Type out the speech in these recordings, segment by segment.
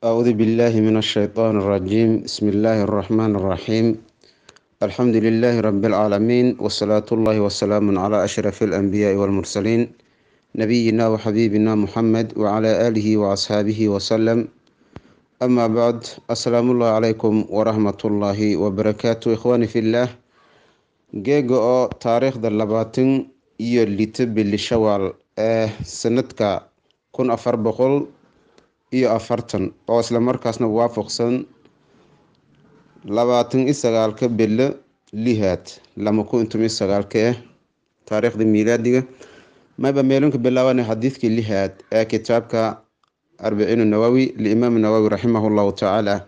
أعوذ بالله من الشيطان الرجيم بسم الله الرحمن الرحيم الحمد لله رب العالمين والصلاة الله والسلام على أشرف الأنبياء والمرسلين نبينا وحبيبنا محمد وعلى آله وأصحابه وسلم أما بعد السلام الله عليكم ورحمة الله وبركاته إخواني في الله geega oo taariikhda labaatan iyo lito bili shawaal ee sanadka kun afar boqol iyo afartan oo isla markaasna waafaqsan labaatan iyo sagaalka bilo lihaad lama kun iyo toban iyo sagaalka ah taariikhda miilaadiga mayba meelunka bilaabanay xadiidkii lihaad ee kitaabka arbiciin nawawi liimaam nawawi raximah llahu tacaala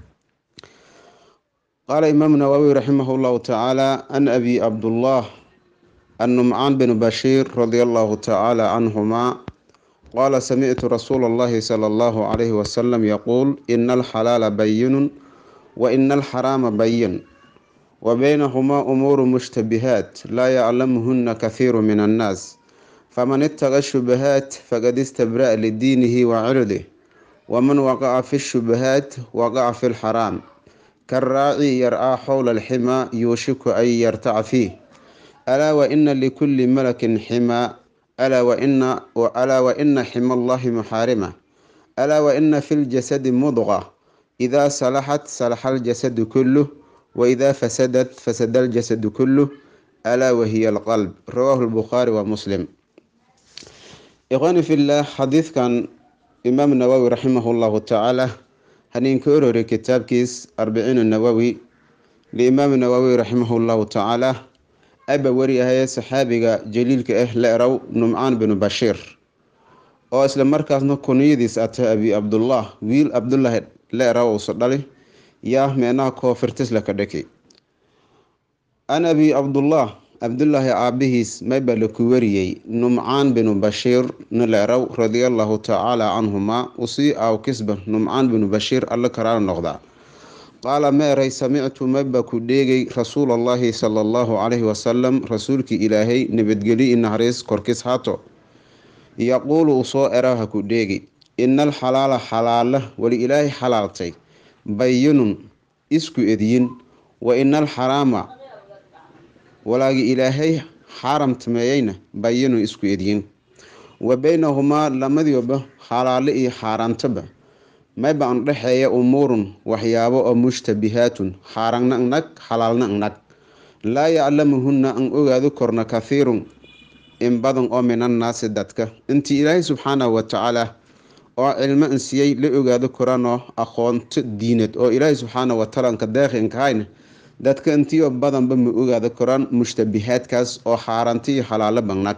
قال إمام النووي رحمه الله تعالى عن أبي عبد الله النمعان بن بشير رضي الله تعالى عنهما قال سمعت رسول الله صلى الله عليه وسلم يقول إن الحلال بين وإن الحرام بين وبينهما أمور مشتبهات لا يعلمهن كثير من الناس فمن اتقى الشبهات فقد استبرأ لدينه وعرضه ومن وقع في الشبهات وقع في الحرام كالراعي يرعى حول الحمى يوشك أن يرتع فيه ألا وإن لكل ملك حمى ألا وإن وألا وإن حمى الله محارمة ألا وإن في الجسد مضغة إذا صلحت صلح الجسد كله وإذا فسدت فسد الجسد كله ألا وهي القلب رواه البخاري ومسلم إخواني في الله حديث كان إمام النووي رحمه الله تعالى haniinka orore kitaabkiis arbiciin nawowi liimaam nawowi raximahullahu tacaala aba wariyahaye saxaabiga jaliilka ah la erow numcaan binu bashiir oo isla markaasna kuniyadiis ata abi cabdullah wiil cabdulaahi la erow usa dhali yaa meenaha koofirtisla ka dhaki an abi cabdullah cabdulaahi aabihiis mayba laku wariyey numcaan binu bashiir nileerow radiallahu tacaala canhumaa usii aaw kisba numcaan binu bashiir alla karaala noqdaa qaala meeray samictu mayba ku dheegay rasuulallaahi sala allahu calayhi wasalam rasuulkii ilaahay nabadgeli inaharis korkis haato yaquulu usoo eraha ku dheegi ina alxalaala xalaala wali ilaahay xalaaltay bayinun isku edyin wa ina alxaraama walaagi ilaahay xaaramtameeyeyna bayinu isku edyin wa beynahumaa lamadiiba xalaale iyo xaaraantaba mayba an dhexeeya umuurun waxyaabo oo mushtabihaatun xaarangna nag xalaalna nag laa yaclamuhunna an ogaado korna kathiirun in badan oo minannaasi dadka intii ilaahay subxaanahu watacaala oo cilmo in siiyey la ogaado koranoo aqoonto diinad oo ilaahay subxaanahu watacaala nka deeqinkahayna dadka intiioo badanba ma ogaada koraan mushtabihaadkaas oo xaaraanti iyo xalaalo bangnag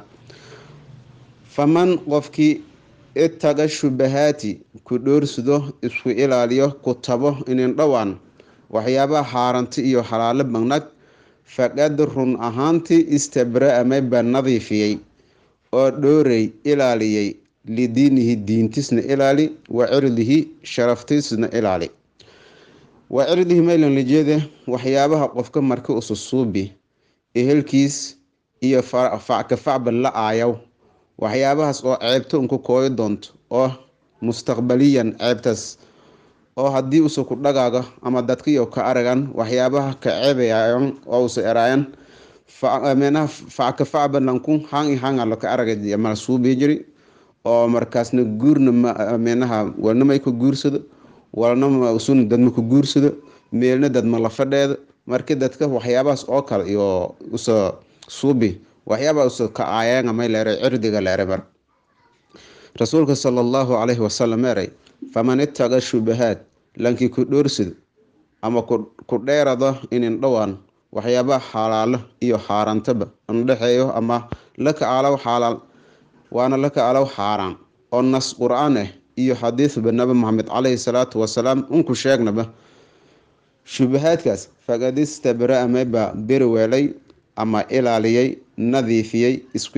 faman qofkii itaga shubahaati ku dhoorsado isku ilaaliyo ku tabo inin dhowaan waxyaabaha xaaraanti iyo xalaalo bangnag faqad run ahaantii istabra-a mayba nadiifiyey oo dhooray ilaaliyey lidiinihi diintisna ilaali wa cirdihi sharaftiisna ilaali waa cirdihi maylan lajeede waxyaabaha qofka marka ususuubi ehelkiis iyo fackafacba la aayaw waxyaabahaas oo ceebto unku kooyo doonto oo mustaqbaliyan ceebtaas oo haddii usa ku dhagaago ama dadkiyo ka aragan waxyaabaha ka ceebayan oo usa eraayan meenaha fackafacba lanku hang hangalo ka araga mala suubii jiri oo markaasna guurna meenaha walnamay ka guursado walna sun dadma ku guursado meelna dadma la fadheeda marka dadka waxyaabahaas oo kale iyo usa suubi waxyaabaa usa ka aayaanga may leeray cirdiga leere mar rasuulka sala allahu calayhi wasalam eray faman itaqa shubahaad lankii ku dhoorsado ama ku dheerado inin dhowaan waxyaabaha xalaalo iyo xaaraantaba andhexeeyo ama laka alaw xalaal waana laka alaw xaaraan oo nas qur-aan ah iyo xadiidba nabi maxamed caleyhi salaatu wasalaam unku sheegnaba shubahaadkaas faqad istabra-a mayba beri weelay ama ilaaliyey nadiifiyey isku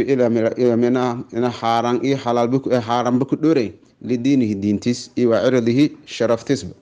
xaaraan iyo xaaraanba ku dhooray lidiinihi diintiis iyo waa cirdihi sharaftiisba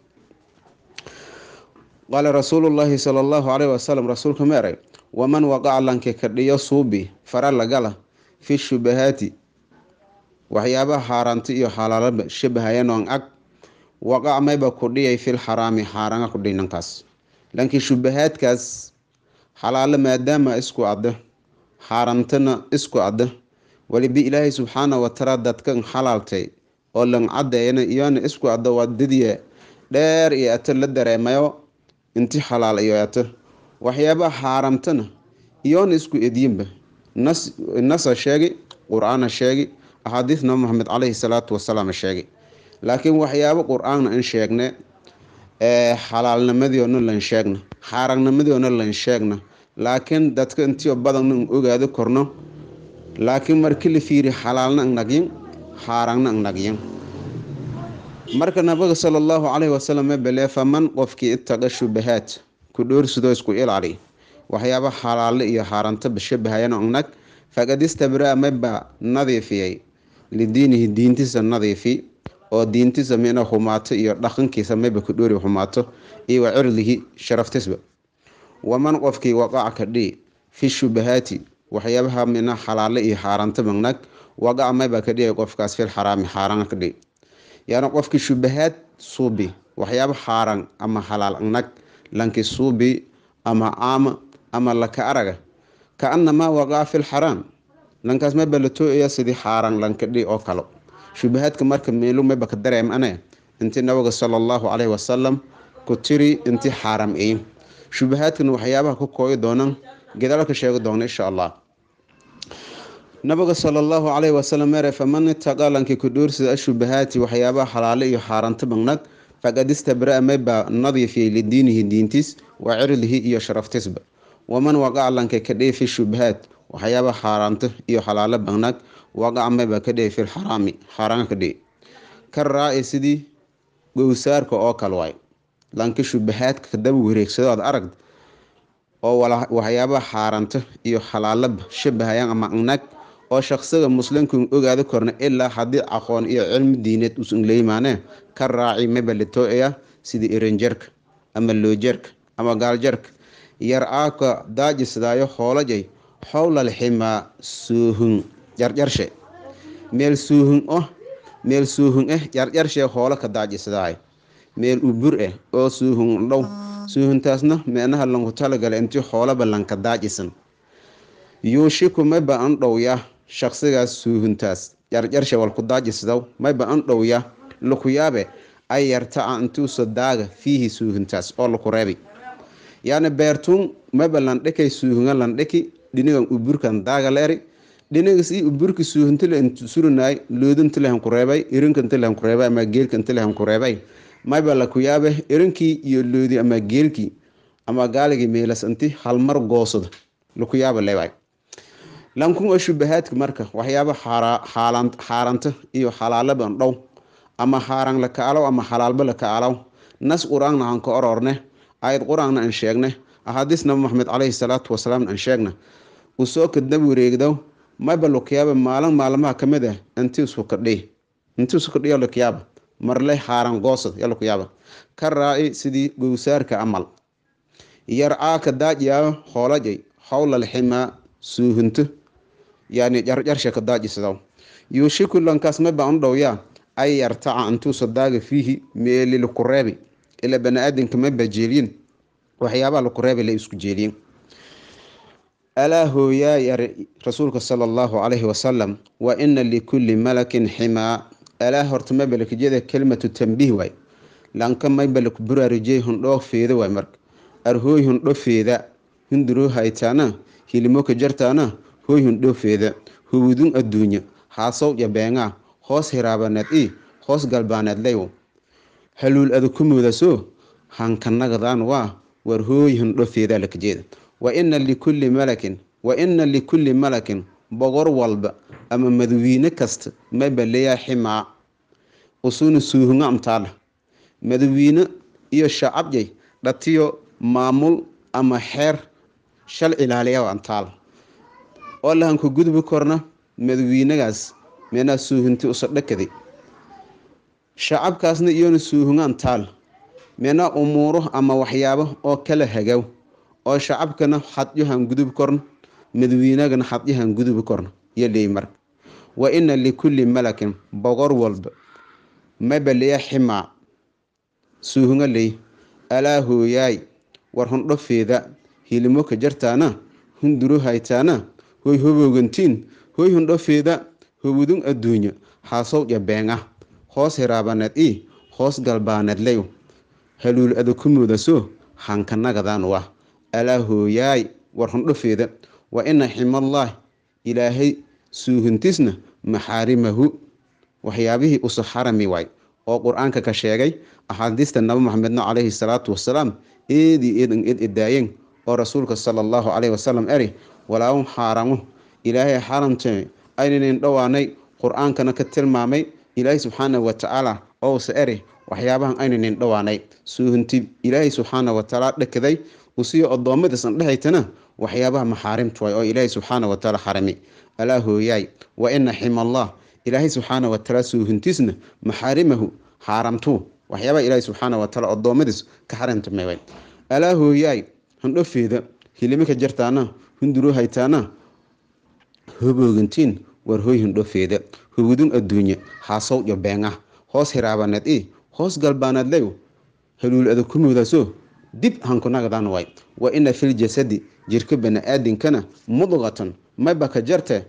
qaala rasuulullaahi sala allahu caleyhi wasalam rasuulka meeray waman waqaca lanke kadhiyo suubi fara lagala fi shubahaati waxyaabaha xaaraanti iyo xalaalaba shabahayanoon ag waqac mayba ku dhiyay fil xaraami xaaranga ku dhiy nankaas laakiin shubahaadkaas xalaalo maadaama isku adda xaarantana isku adda waliba ilaahay subxaana watacaala dadkan xalaaltay oo lan cadeeyana iyona isku adda waa dadiya dheer iyo ato la dareemayo inti xalaal iyo ato waxyaabaha xaaramtana iyoona isku ediyinba nas nasa sheegi qur-aana sheegi axaadiis nabi maxamed caleyhi salaatu wasalaam sheegi laakiin waxyaabo qur-aanna in sheegne xalaalnimadiona lan sheegna xaaraannimadiona lan sheegna laakiin dadka intiyo badanna in ogaado korno laakiin markii la fiiri xalaalna ang nagyin xaaraanna ang nagyin marka nabiga sala allahu caleyhi wasalam mabele faman qofkii itaqa shubahaad ku dhoorsidoo isku ilaali waxyaaba xalaale iyo xaarantaba shabahayana nag faqad istabraa maba nadiifiyay lidiinihi diintiisa nadiifi oo diintiisa mina xumaato iyo dhaqankiisa maba ku dhoori xumaato iyo wa cirdihi sharaftisba waman qofkii waqac ka dhii fi shubahaati waxyaabaha mina xalaale iyo xaarantaba nag waqac maba ka dhiyay qofkaas fil xaraami xaaraan ka dhii yaani qofkii shubahaad suubi waxyaaba xaaran ama xalaal nag lanki suubi ama caama ama laka araga kaanamaa waqaca fi lxaraam lankaas maba la tooaya sidii xaaran lanka dhi oo kalo shubahaadka marka meelu maba ka dareem ane intii nabiga sala allahu caleyhi wasalam ku tiri intii xaaram iy shubahaadkana waxyaabaha ku kooyi doonan gedaalka sheegi doona insha allah nabiga sala allahu caleyhi wasalam mere faman itaqa lanki ku dhoorsida ashubahaati waxyaabaha xalaale iyo xaaranta bagnag faqad istabraa mayba nadiifiyay lidiinihi diintiis wa cirdihi iyo sharaftisba waman waqac lanka ka dhey fi shubahaad waxyaaba xaaraanto iyo xalaalo bagnag waqac mayba ka dhey fi lxaraami xaaraan ka dhey ka raaci sidii gowsaarka oo kale waay lanka shubahaadka kadaba wareegsado aad aragd oo waxyaabaha xaaraanto iyo xalaalaba shabahayaan ama nag oo shaqsiga muslimka ogaada korna ilaa haddii aqoon iyo cilmi diineed usan leyimaane ka raaci mayba la tooaya sidii eranjarka ama loojarka ama gaaljarka yar aaka daajisdaayo hoolajay howlal ximaa suuhun jarjarshe meel suuhun oh meel suuhun ah jarjarshee hoolo ka daajisdaay meel ubur ah oo suuhun dhow suuhuntaasna meenaha lanku talagala intii hoolaba lanka daajisan yuushiku mayba an dhowya shaqsigaas suuhuntaas jarjarshe walku daajisdaw mayba an dhowya lakuyaabe ay yartaca intuusa daaga fiihi suuhuntaas oo laku reebi yaani beertuun maba landhikay suuhunga landhiki dhinigan uburkan daaga leeri dhinigas i uburki suuhuntile surinaay loodintilehan ku reebay irinkantilehan ku reebay ama geelkantilehan ku reebay mayba laku yaabe irinkii iyo loodi ama geelkii ama gaaligii meelas inti halmar goosada laku yaaba leebay lankun oo shubahaadka marka waxyaaba xaaranta iyo xalaalaban dhow ama xaaraan lakaalow ama xalaalba lakaalow nas qur-aanna aan ka ororne ayad qur-aanna aan sheegne axaadiis nabi maxamed caleyhi salaatu wasalaam aan sheegna usoo kadnab wareegdow mayba lukiyaaba maalin maalmaha ka mid ah intiisu kadhi intiisu kadhiyo lukiyaaba marle xaaran goosad ya lukiyaaba ka raaci sidii gowsaarka amal yar aaka daajiyaayo hoolajay howlal ximaa suuhunto yani jarjarsha ka daajisadaw yuushiku lankaas mayba an dhowyaa ay yartaca intuusa daaga fiihi meeli laku reebi ilaa bani-aadanka mayba jeeliyin waxyaabaha laku reebay la isku jeeliyin alaa hooyaa yari rasuulka sala allahu calayhi wasalam wa ina likulli malakin ximaa alaa horta mayba lakajeda kelimatu tambiih waay lanka mayba laku buraarujey hundhoo feeda waay marka arhooy hundho feeda hinduroo haytaana hilimoka jartaana hooy hundho feeda howudun adduunya haasow jabeengaa hoos hiraabaneed i hoos galbaaneed leywo haluul ada ku moodaso hankanagadan waa war hooy hundho feedaa lakajeeda wa ina likulli malakin wa ina likulli malakin boqor walba ama madawiine kasta mayba leeyaa ximaa usuna suuhunga amtaala madawiine iyo shacabjay dhatiyo maamul ama xeer shal ilaaliya antaala oo lahanku gudbi korna madawiinagaas meenaa suuhunti usa dhakadi shacabkaasna iyona suuhungaan taal meenaa umuuro ama waxyaabo oo kala hagaw oo shacabkana xadyahan gudubi korna madawiinagana xadyahan gudubi korna iyo leey marka wa ina likulli malakin boqor walba maba leya ximaa suuhunga ley alaa hooyaay war hundhofeeda hilimo ka jartaana hunduro haytaana hoy hoboogantiin hoy hundhofeeda hobudun adduunyo haasowdya beenga hoos hiraabaneed i hoos galbaaneed leyo haluul adakumoodaso hankanagadan wa alaa hooyaay war hundhofeeda wa ina ximallaah ilaahay suuhuntisna maxaarimahu waxyaabihii usu xarami waay oo qur-aanka ka sheegay axaadiista nabi maxamedna caleyhi salaatu wasalaam eedii eedan ed edaayeen oo rasuulka sala allahu caleyhi wasalam eri walaaun xaaramo ilaahay xaramtame aynanan dhowaanay qur-aankana ka tilmaamay ilaahay subxaanahu watacaala owse eri waxyaabahan aynanan dhowaanay suuhunti ilaahay subxaana watacaala dhakaday usiyo addoommadiisan dhehaytana waxyaabaha maxaarimta waay oo ilaahay subxaana watacaala xarami alaa hooyaay wa ina ximallah ilaahay subxaana watacaala suuhuntiisna maxaarimahu xaaramtuu waxyaabaha ilaahay subxaana watacaala addoommadiis ka xarimtamay waay alaa hooyaay handhofeeda hilimo ka jartaana hunduro haytaana hoboogantiin war hoy handhofeeda hubudun adduunye haasowdyo beenga hoos hiraabaneed i hoos galbaaneed leyo haluul adakumoodaso dib hankunagadan waay wa ina fil jasadi jirka bani-aadinkana mudqatan mayba ka jarte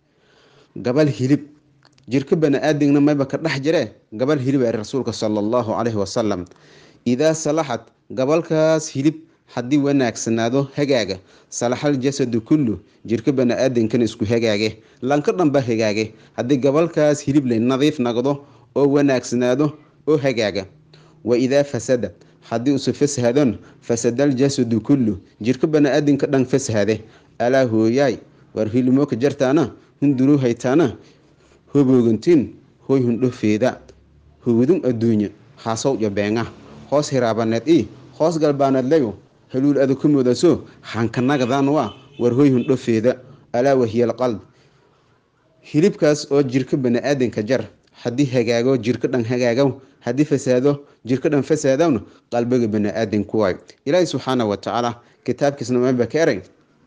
gabal hilib jirka bani-aadingna mayba ka dhex jire gabal hilib ari rasuulka sala allahu caleyhi wasalam idaa salaxad gabalkaas hilib haddii wanaagsanaado hagaaga salaxal jasadu kullu jirka bani-aadinkana isku hagaage lanka dhanba hagaage haddii gabalkaas hilib lay nadiif naqdo oo wanaagsanaado oo hagaaga wa idaa fasada haddii usu fashaadon fasadal jasadu kullu jirka bani-aadinka dhan fashade alaa hooyaay war hilimo ka jartaana hunduro haytaana hoboogantiin hoy hundhofeeda howdun adduunye haasowdyo beenga hoos hiraabaneed i hoos galbaaneed leyo haluul adakumoodaso hankanagadan waa war hoy hundhofeeda alaa wahiyal qalb hilibkaas oo jirka bani-aadinka jar haddii hagaago jirka dhan hagaago haddii fasaado jirka dhan fasaadowna qalbiga bani-aadinku waayo ilaahi subxaana watacaala kitaabkiisna maba ka eray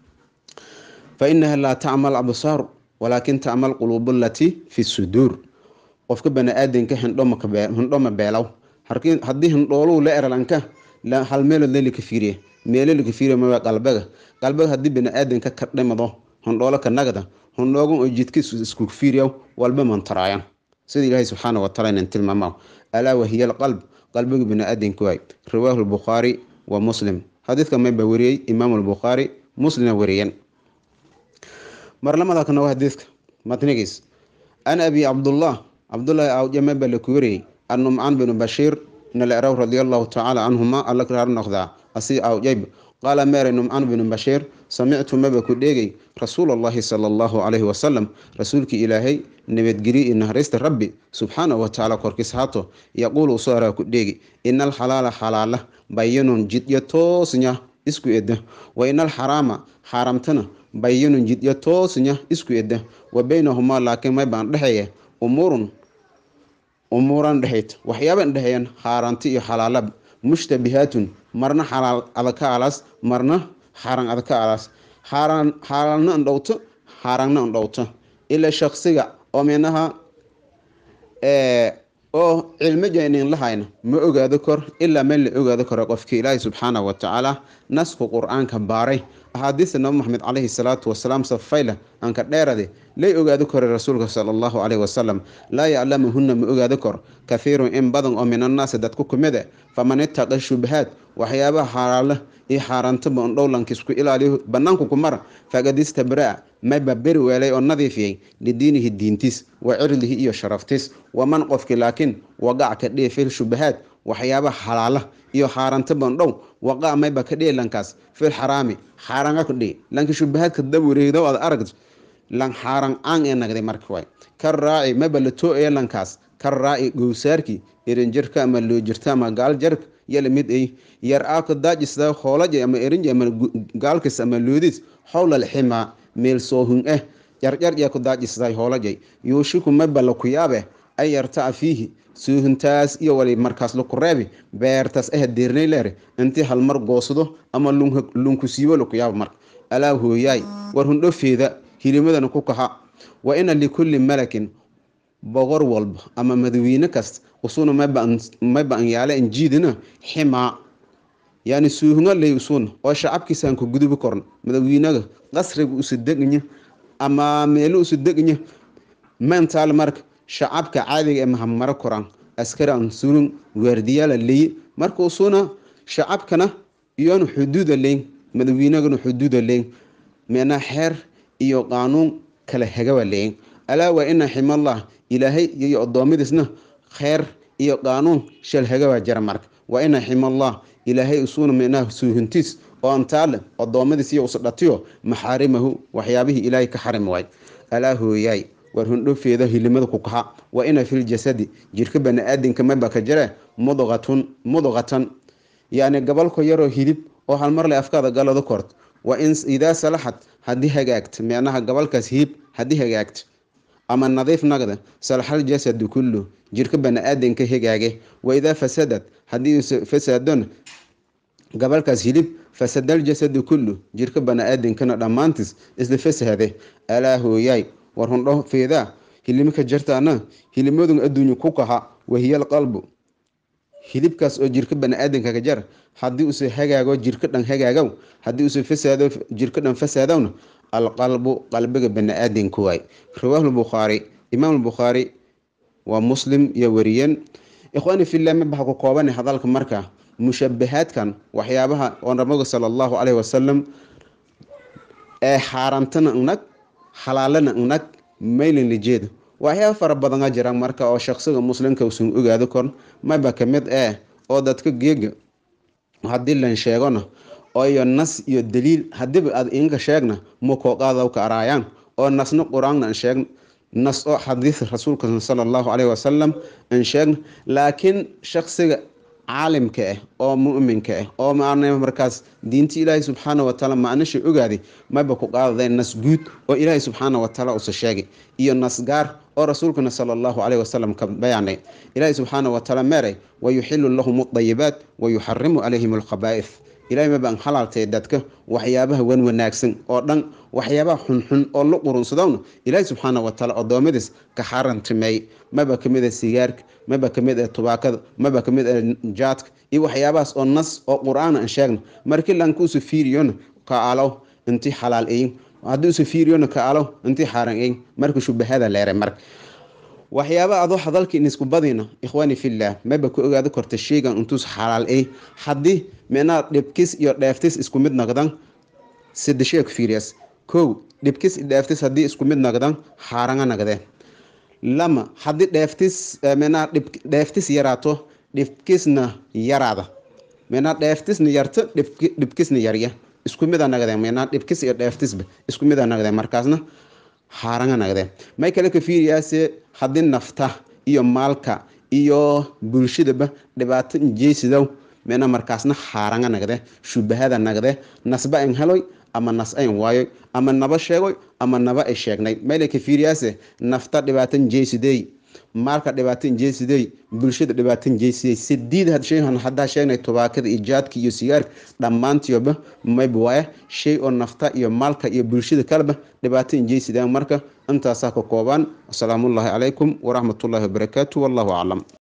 fa inaha laa tacmal absaaru walaakin tacmal quluubu latii fi suduur qofka bani-aadinka hindhoma beelaw haddii hindhooluu la eralanka hal meelood lelika fiiriye meelolika fiiriya maba qalbiga qalbiga haddii bani-aadinka ka dhimado hindhoolo ka nagda hindhoogan oo jidka isku fiiriya walba mantaraayan sida ilaahay subxaana wataala inan tilmaama alaa wahiya alqalb qalbiga bani-aadinka waay rawaahu lbukhaari wa muslim xadiidka mayba wariyey imaamu lbukhaari muslima wariyan marlamadakana waa xadiidka matnigiis an abi cabdullah cabdullaahi awja mayba laku wariyey annumcaan binu bashiir naleraw radia allahu tacaala canhuma alla raar noqdaa asi awjayb qaala meere numcaan binu bashiir samictu maba ku dheegay rasuul allahi sala allahu calayhi wasalam rasuulkii ilaahay nabadgeli iyo naharaysta rabbi subxaanahu watacaala korkiis haato yaquulu usoo araa ku dheegi ina alxalaala xalaala bayinun jidyo toosnya isku edda wa ina alxaraama xaaramtana bayinun jidyo toosnya isku edda wa baynahumaa laakiin maybaan dhexeeya umuurun umuuran dhexayd waxyaaban dhexeeyan xaaraanti iyo xalaalab mushtabihaatun marna xalaal adaka alas marna xaaraan adaka alas xaaraan xaalaalna andhowto xaaraanna andhowto ilaa shaksiga oo minaha oo cilmo jaynin lahayna ma ogaado kor ilaa meel la ogaado karo qofka ilaahi subxaana watacaala nasku qur-aanka baaray axaadiista nabi maxamed caleyhi salaatu wasalaam safayla anka dheerade lay ogaado koray rasuulka sala allahu caleyhi wasalam laa yaclamuhuna ma ogaado kor kahiirun in badan oo min annaasi dadku kumida faman ittaqa shubahaad waxyaabaha xaalaala iyo xaaraantaba on dhowlankiisku ilaaliyo banaanku ku mara faqad istabraa mayba beri weelay oo nadiifiyey lidiinihi diintiis wa cirdihi iyo sharaftiis waman qofki laakiin wagac ka dhihi fil shubahaad waxyaabaha xalaala iyo xaaraantaban dhow waqaa mayba ka dhihi lankaas fil xaraami xaaraanga ku dhihi lanki shubahaadka dab wareegdo aad aragto lan xaaran caan ee nagday marka waay ka raaci mayba la too-aya lankaas ka raaci gowsaarkii erinjarka ama loojirta ama gaaljarka yala mid ay yar aaka daajisda hoolaja ama erinja ama gaalkis ama loodis howlal ximaa meel soohun ah jarjarja ku daajisday hoolajay yuushiku mayba laku yaabe ay yartaca fiihi suuhuntaas iyo wali markaas laku reebi beertaas ah deernay leere intii halmar goosdo ama lunku siibo laku yaaba marka alaa hooyaay war hundhofeeda hilimadana ku kaxa wa ina likulli malakin boqor walba ama madawiine kasta usuna mayba an yaale an jiidina ximaa yani suuhunga ley usuna oo shacabkiisaan ku gudubi korno madawiinaga qasriga usu degnya ama meelo usu degnya mentaal marka shacabka caadiga ee mahamaro koraan askari an surun waardiyaala leye marka usuna shacabkana iyoanu xuduuda leyn madawiinagana xuduuda leyn meenaa xeer iyo qaanuun kala hagaba leyn alaa waa ina ximallah ilaahay iyo addoommadiisna kheer iyo qaanuun shal hagaba jira marka waa ina ximallah ilaahay isuuna meenaha suuhintiis oo antaale addoommadiis iyo usdhatiyo maxaarimahu waxyaabihii ilaahay ka xarimi waay alaa hooyaay war hundhofeeda hilimada ku kaxa waa ina filjasadi jirka bani-aadinka maba ka jire mudqatun mudqatan yacni gabalko yaroo hilib oo halmar le afkaada galada kort waa in idaa salaxad haddii hagaagta meenaha gabalkaas hilib haddii hagaagta ama nadiif nagda salaxal jasadu kullu jirka bani-aadinka hagaage wa idaa fasadad haddii fasaadona gabalkaas hilib fasadal jasadu kullu jirka bani-aadinkana dhammaantiis isla fasahade alaa hooyaay war hundho feedaa hilimaka jartaana hilimadun adduunya ku kaha wahiyal qalbu hilibkaas oo jirka bani-aadanka ka jar haddii use hagaago jirka dhan hagaagaw haddii use fasaado jirka dhan fasaadowna alqalbu qalbiga bani-aadanka waay rawaahu lbukhaari imaam lbukhaari waa muslim iyo wariyeen ikhwaani fillah mabaxa ku koobana hadalka marka mushabahaadkan waxyaabaha oo nabiga sala allahu caleyhi wasalam ee xaaraamtana nag halaalana nag maylin lijeeda waxyaaba fara badana jira marka oo shaqsiga muslimka usan ogaado korn mayba kamid eh oo dadka geega haddii lan sheegona iyo nas iyo daliil hadiiba aad inka sheegna makooqaadaw ka araayaan oo nasna qur-aanna an sheegna nas oo xadiis rasuulka sala allahu caleyhi wasalam an sheegna laakiin shaqsiga caalimka ah oo muminka ah oo maana markaas diinta ilaahay subxaana watacaala macnisha ogaaday mayba ku qaadaday nas guud oo ilaahay subxaana watacaala usa sheegay iyo nas gaar oo rasuulkana sala allahu caleyhi wasalam ka bayaanay ilaahay subxaana watacaala meeray wayuxilu lahum adayibaat wayuxarimu calayhim alkhabaa'ith ilahay maba an halaaltay dadka waxyaabaha wan wanaagsan oo dhan waxyaabaha xunxun oo la qurunsadowna ilaahay subxaana watacaala addoommadiis ka xarantimeey maba kamid ah sigaarka maba kamid ah tubaakada maba kamid ah jaadka iyo waxyaabahaas oo nas oo qur-aan an sheegna markii lanka usu fiiriyona ka alow intii xalaal eyin haddii usu fiiriyona ka alow intii xaaran eyin marka shubahada leeray marka waxyaaba adoo hadalka in isku badina ikhwaani fillah maba ku ogaado korta sheygan intuus xalaal ey haddii meenaa dhibkis iyo dheeftis isku mid naqdan sadeshee ku fiiriyas kow dhibkis iyo dheeftis haddii isku mid naqdan xaaranga naqdee lama haddii dheeftis meenaa dheeftis yaraato dhibkisna yaraada meenaa dheeftisna yarto dhibkisna yarya isku mida naqdeen meenaa dhibkis iyo dheeftisba isku mida naqdeen markaasna xaaranga naqdeen may kale ka fiiriyaase haddii nafta iyo maalka iyo bulshadaba dhibaato injeysidow meena markaasna xaaranga nagde shubahada nagde nasba an heloy ama nas ayn waayoy ama naba sheegoy ama naba ay sheegnay meyle ka fiiriyaase nafta dhibaato injeysidey maalka dhibaato injeysidey bulshada dhibaato injeysidey sidiid shay haddaa sheegnay tubaakada iyo jaadka iyo sigaarka dhammaantiyoba mayba waaya shay oo nafta iyo maalka iyo bulshada kaleba dhibaato injeysidaan marka intaasaa ka koobaan asalaamullaahi calaykum waraxmatullaahi wabarakaatu wallahu aclam